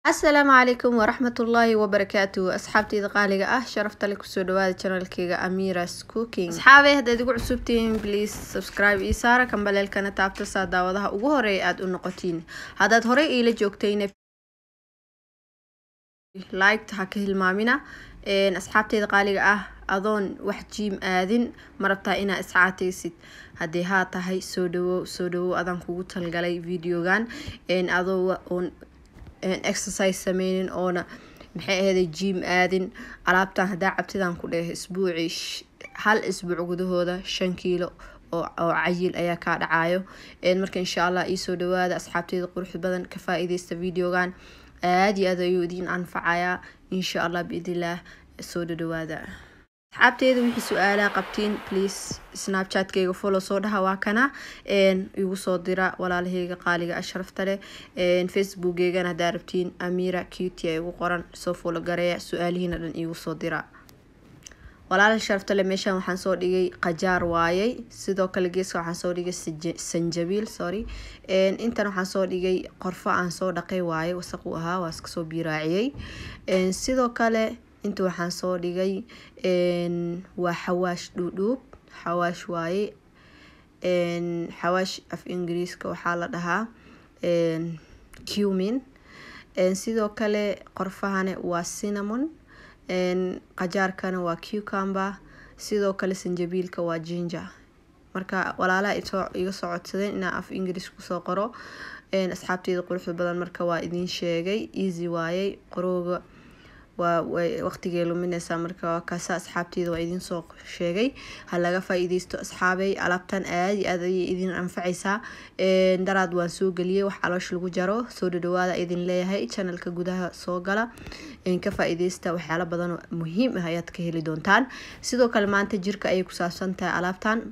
asalaamu calaykum waraxmatullaahi wabarakaatu asxaabteyda qaaliga ah sharafta le kusoo dhawaada janalkeyga amiras cooking asxaabey haddaad igu cusubtihiin please subscribe ii saara kambaleelkana taabta saa daawadaha ugu horeeya aada u noqotiin haddaad horey iila joogtayna liked ha ka hilmaamina asxaabteyda qaaliga ah adoon wax jiim aadin ma rabtaa inaa iscaataysid haddii haa tahay soo dhawow soo dhawow adaan kugu talgalay videogan adoo oon exercise sameynin oona maxay ahayday jiim aadin alaabtan haddaa cabtidaan ku dheh isbuuci hal isbuuc gudahooda shan kiilo oo cayil ayaa kaa dhacayo marka insha allah iisoo dhawaada asxaabteyda qurux badan ka faa-ideysta videogan aada iyo aad ayuu idiin anfacayaa insha allah biidnillaah soo dhadhawaada asxaabteeda wixii su-aalaha qabtiin please snapchatkeyga follow soo dhaha waa kana igu soo dira walaalaheyga qaaliga ah sharafta leh facebookgeygana haddaa rabtiin amira cuty igu qoran soo follow gareeya su-aalihiina dhan igu soo dira walaala sharafta leh meeshaan waxaan soo dhigay qajaar waayey sidoo kale geeska waxaan soo dhigay sanjabiil sorry intan waxaan soo dhigay qorfo aan soo dhaqay waaye wasaq uu ahaa waa iska soo biiraaciyey sidoo kale inta waxaan soo dhigay waa xawaash dhuudhuub xawaash waaye xawaash af ingiriiska waxaa la dhahaa cumin sidoo kale qorfahane waa cinnamon qajaarkana waa cucumber sidoo kale sanjabiilka waa ginger marka walaalaha iga soo codsadeen inaa af ingiriis kusoo qoro asxaabteyda quruxda badan marka waa idiin sheegay easy waayey qorooga waa waqtigay lumineysaa marka waa kaasa asxaabteyda waa idiin soo sheegay ha laga faa-ideysto asxaabey alaabtan aada iyo aad ayay idin anfaceysaa daraad waan soo geliyey wax caloosh lagu jaro soo dhadhawaada idin leeyahay channelka gudaha soo gala ka faa-ideysta waxyaalo badan muhiim ah ayaad ka heli doontaan sidoo kale maanta jirka ayay ku saabsan tahay alaabtan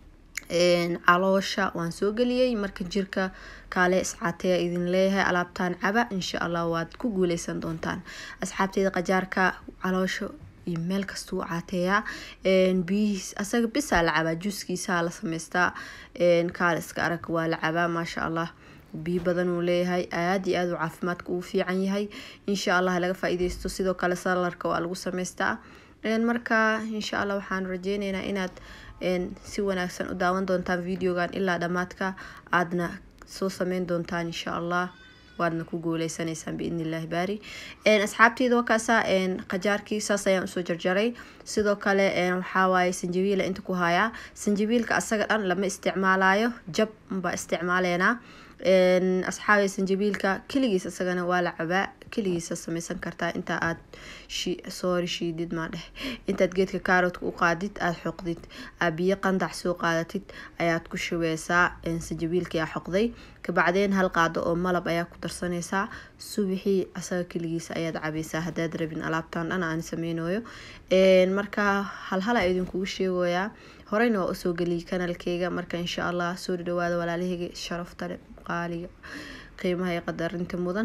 caloosha waan soo geliyey marka jirka kaale iscaateya idin leeyahay alaabtaan caba insha allah waad ku guuleysan doontaan asxaabteyda qajaarka caloosha iyo meel kastuu caateeyaa biyihiis asaga bisaa la cabaa juuskiisaa la sameystaa kaale iska arag waa la cabaa maasha allah biyo badan uu leeyahay aada iyo aada uu caafimaadka uu fiican yahay insha allah laga faa-ideysto sidoo kale salarka waa lagu sameystaa marka insha allah waxaan rajeyneynaa inaad si wanaagsan u daawan doontaan videogan ilaa dhammaadka aadna soo sameyn doontaan insha allah waadna ku guuleysaneysaan biidnillahi baari asxaabteyda wakaasa qajaarkii saas ayaan usoo jarjaray sidoo kale waxawaaye sanjabiila inta ku hayaa sanjabiilka asaga dhan lama isticmaalayo jab unbaa isticmaaleynaa asxaabay sanjabiilka keligiis isagana waa la cabaa keligiisa sameysan kartaa intaa aad soori shiidid maadheh intaad geedka kaaroodka u qaadid aada xoqdid aad biyo qandac soo qaadatid ayaad ku shubeysaa sanjabiilkii aa xoqday kabacdeen hal qaado oo malab ayaa ku darsaneysaa subixii asaga keligiisa ayaad cabeysaa haddaad rabin alaabtan dhan aan sameynayo marka halhala idinkugu sheegoyaa horeyna waa usoo geliyay kanalkeyga marka insha allah soo dhadhawaada walaalaheyga sharaftale qaaliga qiimaha ee qadarinta mudan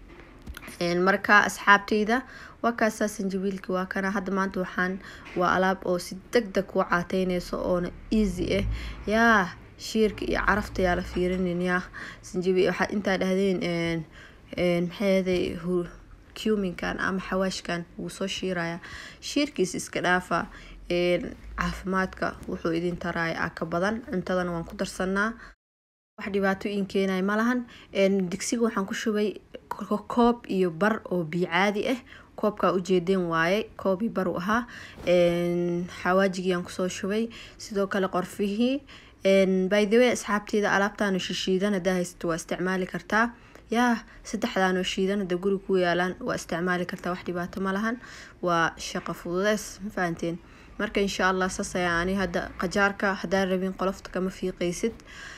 marka asxaabteyda waa kaasaa sanjabiilki waa kana hadda maanta waxaan waa alaab oo si deg deg kuu caateyneyso oona easy ah yaa shiirka iyo carafta yaa la fiirinin yaa sanjabiil waxaad intaa dhahdeen maxayday cuminkan ama xawaashkan wuu soo shiiraya shiirkiis iska dhaafa caafimaadka wuxuu idin taraya a ka badan cuntadana waan ku darsanaa wax dhibaato iin keenaya malahan digsiga waxaan ku shubay koob iyo bar oo biyo caadi ah koobkaa ujeedeen waaye koob iyo bar u ahaa xawaajigiyaan kusoo shubay sidoo kale qorfihii by the way asxaabteyda alaabtaano shishiidan hadaa haysato waa isticmaali kartaa yaa saddexdaanoo shiidan hada guri ku yaalaan waa isticmaali kartaa wax dhibaato malahan waa shaqo fududeys ma fahanteen marka insha allah saas ayaa ani hadda qajaarka haddaan rabin qolofta kama fiiqeysid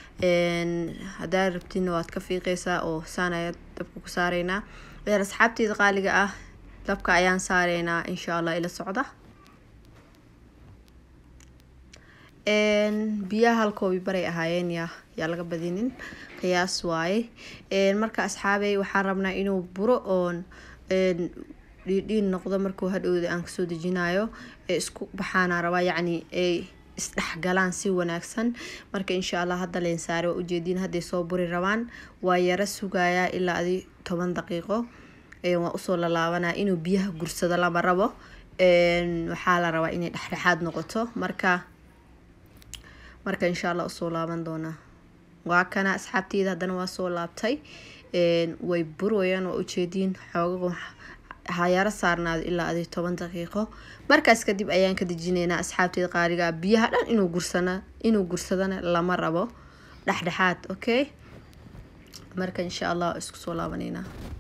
haddaa rabtina waad ka fiiqeysaa oo saan ayaa dabka ku saareynaa asxaabteyda qaaliga ah dabka ayaan saareynaa insha allah ila socda biyaha halkoobi baray ahaayeen yaa yaa laga badinin qiyaas waaye marka asxaabey waxaan rabnaa inuu buro oon dhiidhiin noqdo markuu hadhowda aan kasoo dejinayo ee isku baxaana rabaa yacni ay isdhexgalaan si wanaagsan marka insha allah hadda leensaare waa ujeediin hadday soo buri rabaan waa yaro sugayaa ilaa adi toban daqiiqo waa usoo lalaabanaa inuu biyaha gursado lama rabo waxaa la rabaa inay dhexdhexaad noqoto marka marka insha allah usoo laaban doonaa waa kana asxaabteyda haddana waa soo laabtay way burwayaan waa ujeediin xoogaga hayaaro saarnaado ilaa adi toban daqiiqo markaas kadib ayaan ka dejineynaa asxaabteeda qaaliga biyaha dhan inuu gursana inuu gursadana lama rabo dhexdhexaad okay marka insha allah isku soo laabaneynaa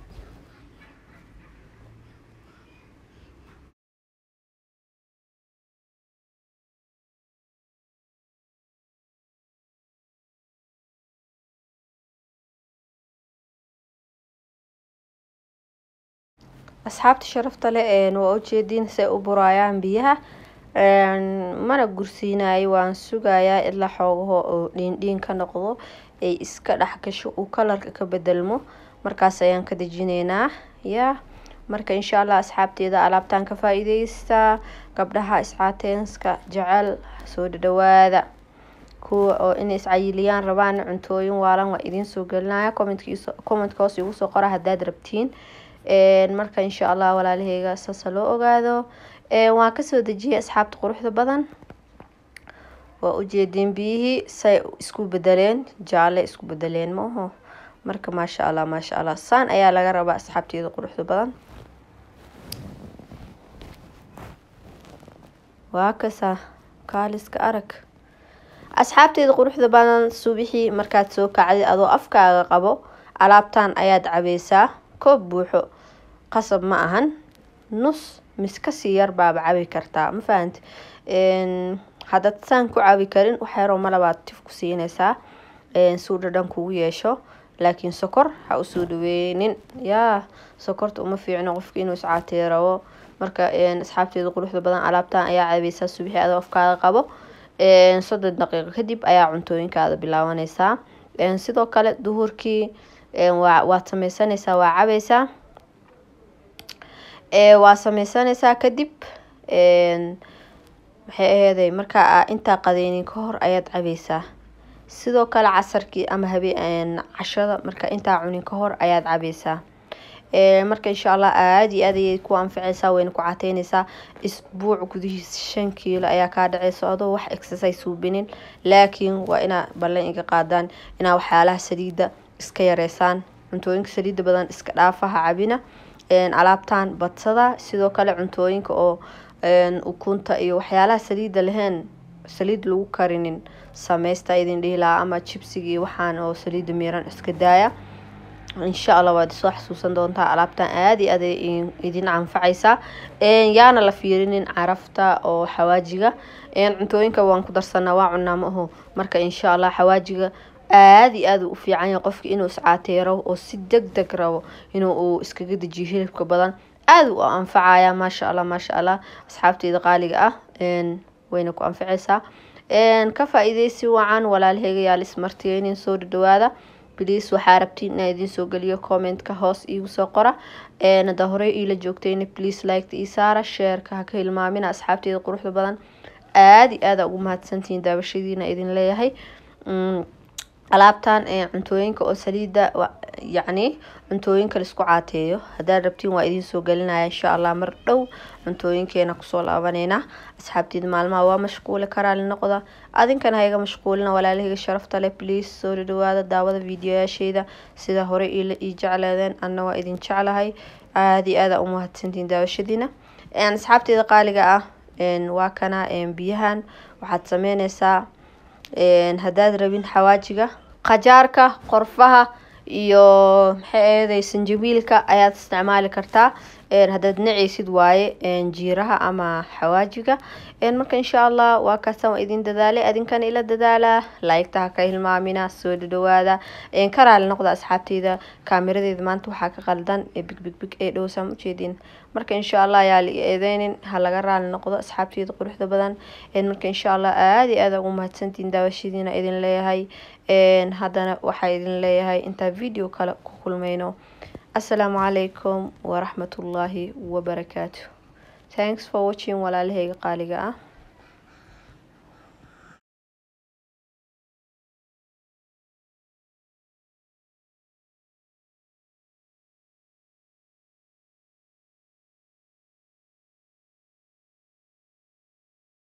asxaabta sharafta leh waa ujeediin say u buraayaan biyaha mana gursiinayo waan sugayaa ilaa xoogaho oo dhiindhiin ka noqdo ay iska dhex gasho uu kalarka ka bedelmo markaas ayaan ka dejineynaa ya marka insha allah asxaabteeda alaabtaan ka faa-iideystaa gabdhaha iscaateenska jecel soo dhadhawaada kuwa oo inay iscayiliyaan rabaan cuntooyin waalan waa idiin soo gelinaya commentka hoos igu soo qora haddaad rabtiin marka insha allah walaalaheyga saasa loo ogaado waan kasoo dejiyay asxaabta quruxda badan waa ujeediin biyihii say isku bedeleen jaalle isku bedeleen ma aho marka maasha allah maasha allah saan ayaa laga rabaa asxaabteeda quruxda badan waa kasa kaaliska arag asxaabteeda quruxda badan subixii markaad soo kacday adoo afkaaga qabo alaabtan ayaad cabeysaa koob buuxo qasab ma ahan nus mis kasii yar baaba cabi kartaa ma fahanti haddaad saan ku cabi karin waxyaroo malabaad tif ku siinaysaa suu dhadhan kugu yeesho laakiin sokor ha usoo dhaweynin yaa sokorta uma fiicno qofka inuu iscaatee rabo marka asxaabteeda quruxda badan alaabtan ayaa cabeysaa subixii adoo afkaaga qabo soddon daqiiqo kadib ayaa cuntooyinkaada bilaabaneysaa sidoo kale duhurkii waad sameysaneysaa waa cabeysaa waa sameysaneysaa kadib maxay aheeday markaa intaa qadeynin ka hor ayaad cabeysaa sidoo kale casarkii ama habeen cashada marka intaa cunin ka hor ayaad cabeysaa marka insha allah aada iyo aad ayay ku anficeysaa wayna ku cateyneysaa isbuuc gudihiis shan kiilo ayaa kaa dhaceysa adoo wax exercise suubinin laakiin waa inaa ballan iga qaadaan inaa waxyaalaha saliida iska yareysaan cuntooyinka saliida badan iska dhaafaha cabina alaabtan badsada sidoo kale cuntooyinka oo ukunta iyo waxyaalaha saliida lahayn saliid lagu karinin sameysta idin dhihi lahaa ama jibsiga iyo waxaan oo saliida miiran iska daaya insha allah waad soo xasuusan doontaa alaabtan aada iyo aad idin anfacaysaa yaana la fiirinin carafta oo xawaajiga cuntooyinka waan ku darsanaa waa cunaa ma aho marka insha allah xawaajiga aada iyo aada u fiican yahay qofka inuu iscaateero oo si deg deg rabo inuu uu iskaga dejiyo hilibka badan aada u anfacaya maasha allah maasha allah asxaabteeda qaaliga ah wayna ku anfaceysaa ka faa-iideysi wacan walaalaheyga yaal ismartiyeynin soo dhadhawaada bliis waxaa rabtiin inaa idiin soo geliyo commentka hoos iigu soo qora hada horey iila joogtayna please liketa ii saara sheerka haka hilmaamina asxaabteeda quruxda badan aada iyo aada ugu mahadsantihiin daawashadiina idin leeyahay alaabtan cuntooyinka oo saliida yacni cuntooyinka laisku caateeyo haddaad rabtiin waa idiin soo gelinaya insha allah mar dhow cuntooyinkeena kusoo laabaneynaa asxaabteeda maalmaha waa mashquuli karaali noqda adinkana hayga mashquulina walaalahayga sharafta leh please soo dhadhawaada daawada videoyaasheeda sida hore ii jecleedeen anna waa idin jeclahay aada iyo aada u mahadsantihiin daawashadiina asxaabteeda qaaliga ah waa kana biyahan waxaad sameyneysaa haddaad rabin xawaajiga qajaarka qorfaha iyo maxay aheeday sanjabiilka ayaad isticmaali kartaa haddaad naceysid waaye jiiraha ama xawaajiga marka insha allah waa kaasaan waa idin dadaalay adinkana ila dadaalaa laygta ha ka hilmaamina soo dhadhawaada ka raali noqda asxaabteyda kaamiradeeda maanta waxaa ka qaldan big big big ee dhowsaan ujeedin marka insha allah ayaa la eedeynin ha laga raali noqdo asxaabteyda quruxda badan marka insha allah aada iyo aada ugu mahadsantiin daawashadiina idin leeyahay haddana waxaa idin leeyahay intaa video kale ku kulmayno asalaamu calaykum waraxmatullaahi wabarakaatu thanks for watching walaalahayga qaaliga ah